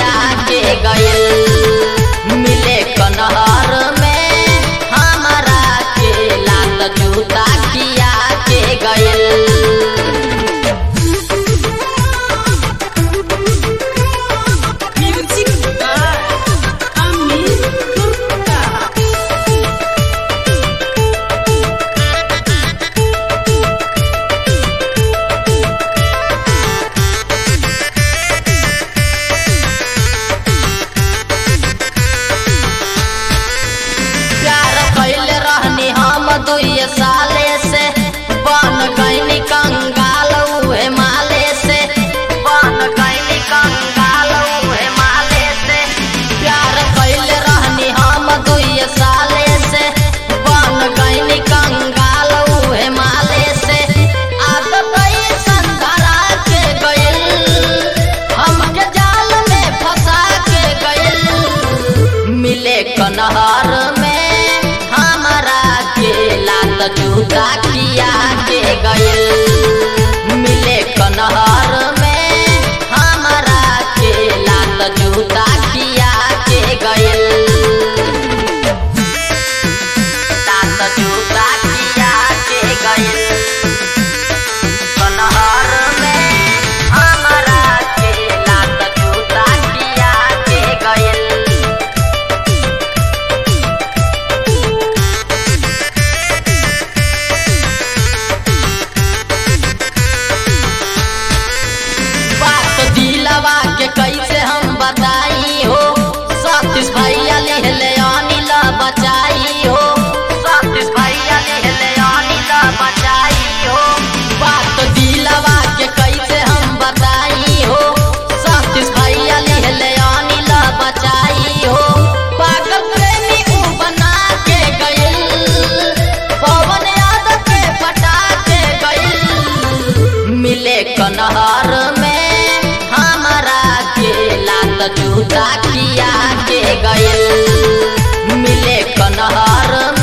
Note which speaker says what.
Speaker 1: किया के गइल मिले कनहर में हमारा के लात जूता किया के गइल
Speaker 2: Music by Amin Gupta.
Speaker 1: प्यार कैले रहनी हम दुई साले से बन गईनी कंगाल उहे माले से बन गईनी कंगाल उहे माले से प्यार कैले रहनी हम दुई साले से बन गईनी कंगाल उहे माले से आग गई संधरा के गइल हमके जाल में फंसा के गइल मिले कनहर में हमारा के लात जूता किया के गइल मिले कनहर में हमारा के लात जूता किया के गइल लात जूता किया के गइल कनहर में हमारा के लात जूता किया के गइल बात दिलवा के कैसे हम बताई हो सतीश भैया लिहले अनिल बचाई हो सतीश भैया लिहले अनिल बचाई हो बात दिलवा के कैसे हम बताई हो सतीश भैया लिहले अनिल बचाई हो पागल प्रेमी ऊ बना के गइल पवन यादव के पटा के गइल मिले कनहर में हमारा के लात जूता किया के गइल मिले कनहर